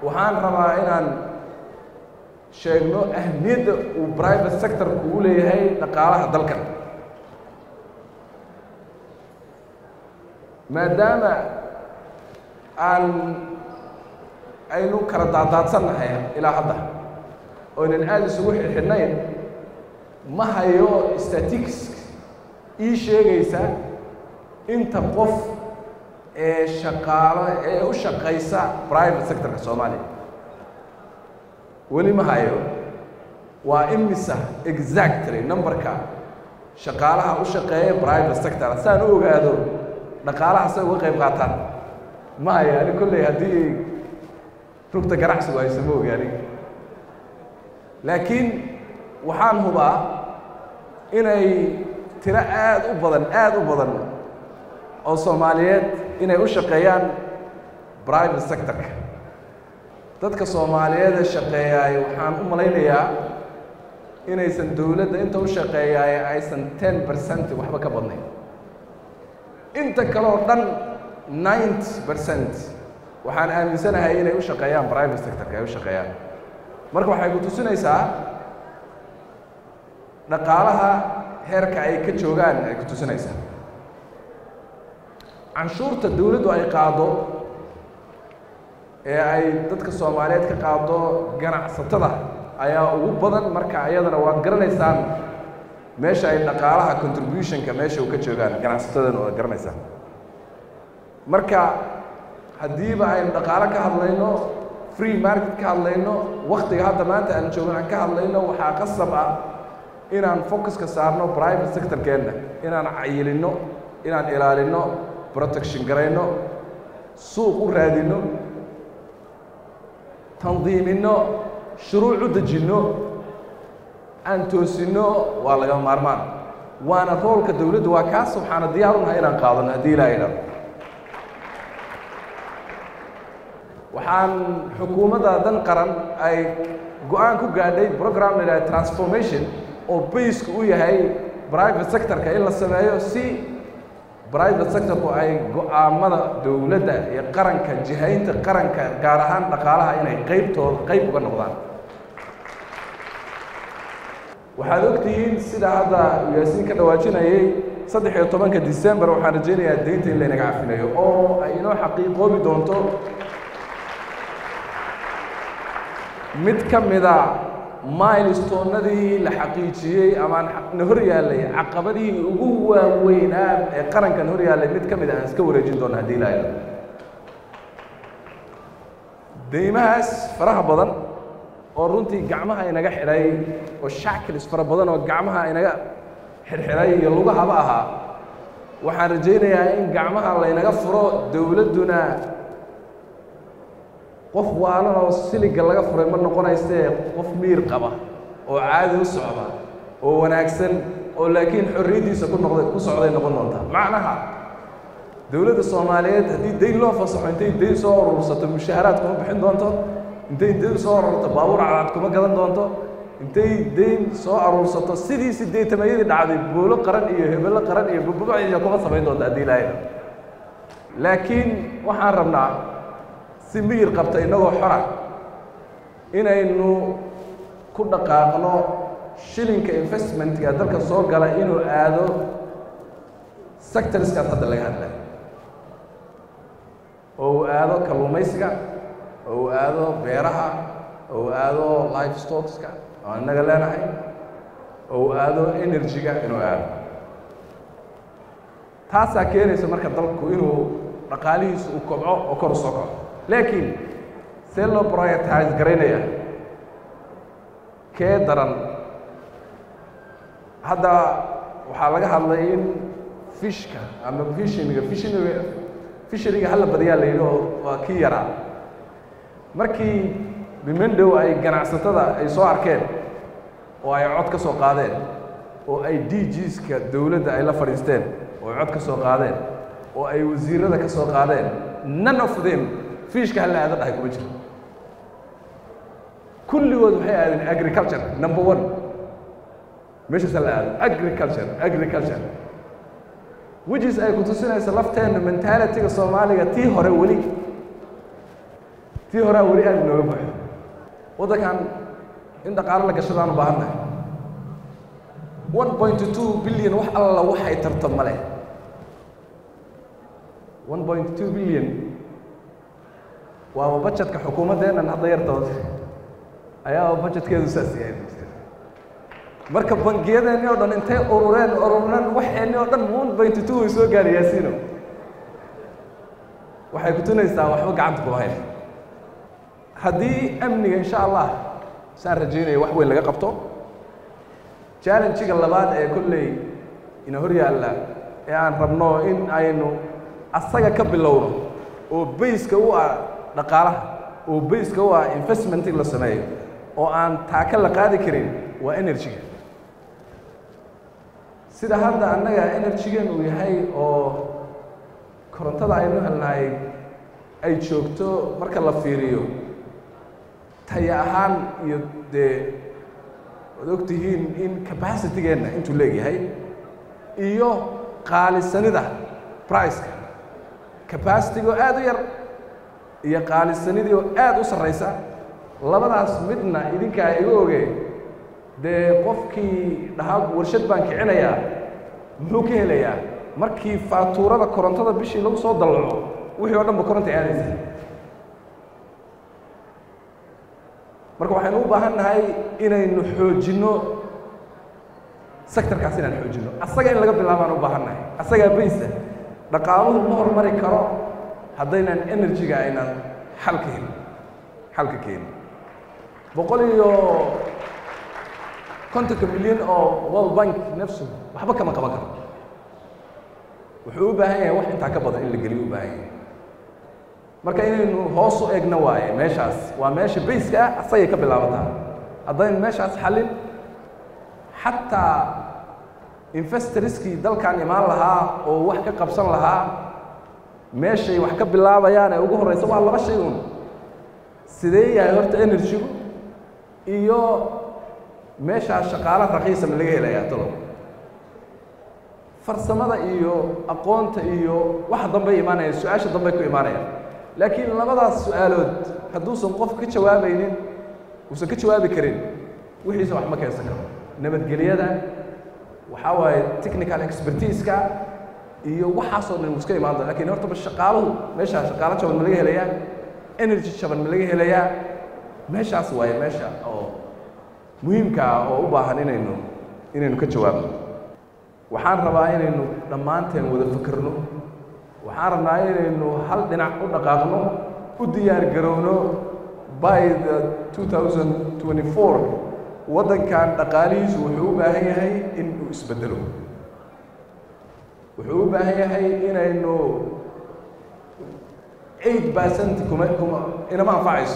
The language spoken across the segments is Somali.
waxaan rabaa inaan sheegno ahmiyadda uu private sectorku u leeyahay dhaqaalaha dalkan maadaama aan aynu kala daadaadsannahay ilaa hadda oynan aada isugu xidhxidhnayn ma hayo statistics ii sheegaysa inta qof ee shaqaalo ee u shaqaysa private sectorka soomaaliya weli ma hayo waa imisa exactly numberka shaqaalaha u shaqeeya private sector saan u ogaado dhaqaalaha say uga qayb qaataan ma hayo ani kolley haddii rugta ganacsigu hayso ma ogi aniga laakiin waxaan hubaa inay tiro aada u badan aada u badan oo soomaaliyeed inay u shaqeeyaan private sectorka dadka soomaaliyeed ee shaqeeyaay waxaan u malaynayaa inaysan dowladda inta u shaqeeyaay aysan ten percent waxba ka badnayn inta kale oo dhan ninety percent waxaan aaminsanahay inay u shaqeeyaan private sectorka ay u shaqeeyaan marka waxay ku tusinaysaa dhaqaalaha heerka ay ka joogaan ay ku tusinaysaa canshuurta dawladdu ay qaado ee ay dadka soomaaliyeed ka qaado ganacsatada ayaa ugu badan marka iyadana waad garanaysaan meesha ay dhaqaalaha contributionka meesha u ka joogaan ganacsatadana waad garanaysaan marka haddiiba aynu dhaqaalo ka hadlayno free market ka hadlayno waktiga hadda maanta aan joogno aan ka hadlayno waxaa qasab ah inaan focuska saarno private sectorkeenna inaan cayilinno inaan ilaalinno protection garayno suuq u raadinno tandiiminno shuruuc u dejinno aan toosinno waa laga maarmaan waana roolka dawladdu waa kaas waxaana diyaar unahay inaan qaadano haddii ilaahay dhalo waxaan xukuumadda dan qaran ay go-aan ku gaadhay program la yidhaha transformation oo baysku u yahay private sectorka in la sameeyo si private sectorku ay go-aamada dowladda iyo qaranka jihaynta qaranka gaar ahaan dhaqaalaha inay qaybtooda qayb uga noqdaan waxaad ogtihiin sida hadda yaasiin ka dhawaajinayay saddex iyo tobanka december waxaan rajaynayaa deynta in laynaga cafinayo oo ay inoo xaqiiqoobi doonto mid ka mida milestonadii la xaqiijiyey amaan na hor yaallay caqabadihii ugu waaweynaa ee qarankan hor yaallay mid ka mid a aan iska wareejin doono haddii ilaahay deymahaas faraha badan oo runtii gacmaha inaga xidhay oo shackles fara badan oo gacmaha inaga xidhxidhay iyo lugahaba ahaa waxaan rajaynayaa in gacmaha laynaga furo dowladduna qof waalan oo siliga laga furay ma noqonaysee qof miir qaba oo caadi u socda oo wanaagsan oo laakiin xorriyaddiisa ku noqday ku socday noqon doontaa macnaha dowladda soomaaliyeed haddii dayn loo fasaxo intay dayn soo urursato mushaaharaad kuma bixin doonto intay dayn soo ururto baabuur cadaad kuma gadan doonto intay dayn soo aruursato sidii sideetamayadii dhacday boolo qaran iyo hebello qaran iyo bubuciya kuma samayn doonta haddii ilaahay laakiin waxaan rabnaa si miyir qabta innagoo xora inaynu ku dhaqaaqno shilinka investmentga dalka soo gala inuu aado sectorskaas hadda laga hadlay oo uu aado kalluumaysiga oo uu aado beeraha oo uu aado life stockska oo innaga leenahay oo uu aado energy-ga inuu aado taasaa keenaysa marka dalku inuu dhaqaalihiisu uu kobco oo kor u soo kaco laakiin see loo prioritize garaynaya kee daran hadda waxaa laga hadlay in fishka ama fishiniga fishiniga fisheriga hala badiyaa la yidhi oo waa kii yaraa markii bimendow ay ganacsatada ay soo arkeen oo ay cod ka soo qaadeen oo ay d gska dowladda ay la fadhiisteen oo ay cod ka soo qaadeen oo ay wasiirada ka soo qaadeen none of them fishka hala aada dhahay kuma jiro kulligood waxay aadeen agriculture number one meeshaas hala aado agriculture agriculture wijis ay ku tusinaysa lafteenna mentalityga soomaaliga tii hore weli tii horea weli aad inooga buuxo waddankan in dhaqaalo la gashadaan u baahan nahay one point two billion wax alla waxay tarto ma leh one point two billion waaba bajetka xukuumaddeennan hadda yartood ayaaba bajetkeedu saas yahay marka bangiyadeenni oo dhan intay urureen urureen waxeenni oo dhan one point two way soo gaari yaasiino waxay kutunaysaa waxba gacanta kuma hayn haddii amniga insha allah saan rajaynaya wax weyn laga qabto challengiga labaad ee kolley ina hor yaalla ee aan rabno in aynu asaga ka bilowno oo bayska u ah dhaqaalaha oo bayska u ah investment in la sameeyo oo aan taaka la qaadi karin waa energy-ga sida hadda annaga energy-gan uu yahay oo korontada aynu helnahay ay joogto marka la fiiriyo taya ahaan iyo dee waad og tihiin in capacitygeenna intuu leegyahay iyo qaalisanida priceka capacity oo aad u yar iyo qaalisanidii oo aad u sarraysa labadaas midna idinkaa iga oge dee qofkii dhahaa warshad baan kicinayaa muxuu ka helayaa markii faatuurada korontada bishii lagu soo dallaco wixii oo dhan ba koronta aadaysa marka waxaynu u baahan nahay inaynu xoojinno sectorkaas inaan xoojinno asaga in laga bilaabaan u baahan nahay asagaa baysa dhaqaaluhu ma hormari karo haddaynan energy-ga aynan xalka helin xalka keenin boqol iyo kontonka milyan oo world bank nafsu waxba kama qaban karo wuxuu u baahan yahay wax intaa ka badan in la geliyo u baahan yahay marka inaynu hoos u egno waaye meeshaas waa meesha bayska ah asagay ka bilaabataa haddaynu meeshaas xallin xataa investorskii dalkan imaan lahaa oo wax ka qabsan lahaa meeshay wax ka bilaabayaan ee ugu horreysa waa laba shay un sidee yahay horta energy-gu iyo meeshaas shaqaalo raqiisa ma laga helayaa talo farsamada iyo aqoonta iyo waxa dambey imaanayaan su-aasha dambey ku imaanayaan laakiin labadaas su-aalood hadduusan qof ka jawaabaynin uusan ka jawaabi karin wixiisa wax ma keensan karo nabadgelyada waxaa waaye technical expertise-ka iyo waxaasoo dhan iska imaan doon lakin horta ba shaqaaluhu meeshaa shaqaalo jaban ma laga helayaa energy jaban ma laga helayaa meeshaas waaye meesha oo muhiimka ah oo u baahan inaynu inaynu ka jawaabno waxaan rabaa inaynu dhammaanteen wada fakerno waxaan rabnaa inaynu hal dhinac u dhaqaaqno u diyaar garowno by the two thousand twenty four waddankan dhaqaalihiisu wuxuu u baahan yahay in uu isbeddelo wuxuu u baahan yahay inaynu eight percent kuma kuma inama anfacayso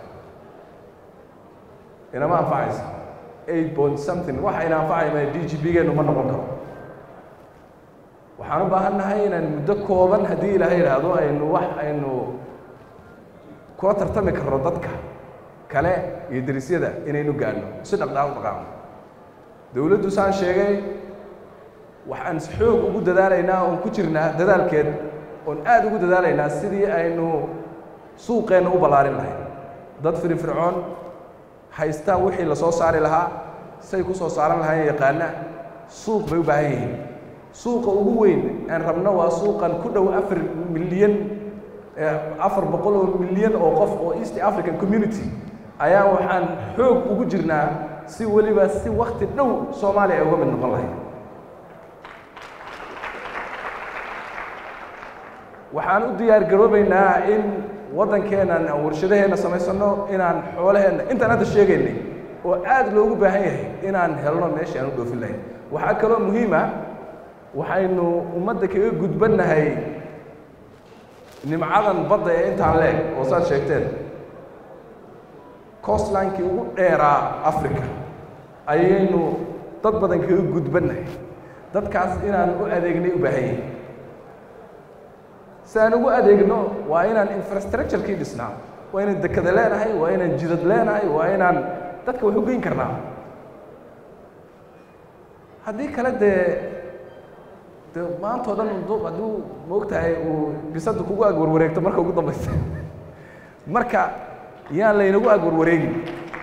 inama anfacayso eight point something waxa ina anfacaya d g b geenu ma noqon karo waxaan u baahan nahay inaan muddo kooban haddii ilaahay idhaahdo aynu wax aynu kula tartami karno dadka kale iyo derisyada inaynu gaadhno si dhaqdhaaq u dhaqaaqno dowladdu saan sheegay waxaan xoog ugu dadaalaynaa oon ku jirnaa dadaalkeed oon aad ugu dadaalaynaa sidii aynu suuqeenna u ballaarin lahayn dad firfircoon haystaa wixii la soo saari lahaa say ku soo saaran lahayn yaqaana suuq bay u baahan yihiin suuqa ugu weyn aan rabno waa suuqan ku dhow afar milyan afar boqol oo milyan oo qof oo east african community ayaa waxaan xoog ugu jirnaa si weliba si wakti dhow soomaaliya ay uga mid noqon lahayd waxaan u diyaar garoobaynaa in waddankeennan aan warshadaheenna samaysano inaan xoolaheenna intaan hadda sheegaynay oo aad loogu baahan yahay inaan helno meeshii aan u dhoofin lahayn waxaa kaloo muhiima waxaynu ummadda kaga gudbannahay nimcadan badda ee intaan leeg oo saad sheegteen costlinkii ugu dheeraa africa ayaynu dad badan kaga gudbannahay dadkaas inaan u adeegnay u baahan yahay si aan ugu adeegno waa inaan infrastructurekii dhisnaa waa inaan dekada leenahay waa inaan jidad leenahay waa inaan dadka wax u geyn karnaa haddii kale dee de maantao dhan hadduu maogtahay uu bisada kugu ag warwareegto marka ugu dambaysa marka yaan laynagu ag warwareegin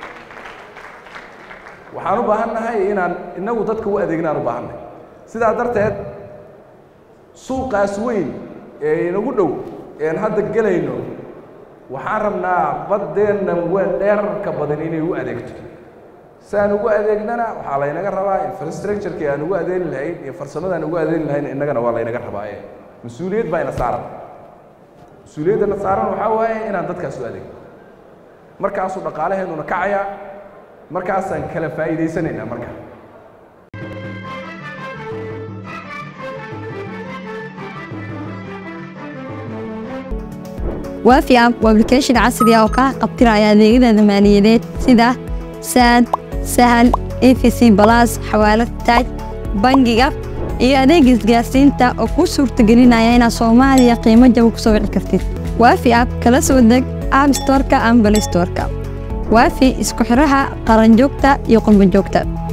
waxaan u baahan nahay inaan innagu dadka u adeegnaan u baahan nahay sidaa darteed suuqaas weyn ee inagu dhow ean hadda gelayno waxaan rabnaa baddeenna wen dheerarka badan inay u adeegto si aan ugu adeegnana waxaa laynaga rabaa infrastructureki aan ugu adeeni lahayn iyo farsamada aan ugu adeeni lahayn innagana waa laynaga rabaa ee mas-uuliyad baa ina saaran mas-uuliyaddana saaran waxaa waaye inaan dadkaas u adeegno markaasuu dhaqaalaheennuna kacayaa markaasaan kala faa'iidaysanaynaa marka waafi app waa application casri ah oo kaa qabtiraya adeegyada maaliyadeed sida saad sahal efc balas xawaalad taaj bangiga iyo adeega isgaarsiinta oo kuu suurtagelinaya inaad soomaaliya qiimo jaba ku soo wici kartid waafi app kala soo deg app storeka ama balay storeka waafi isku xidhaha qaranjoogta iyo qurbanjoogta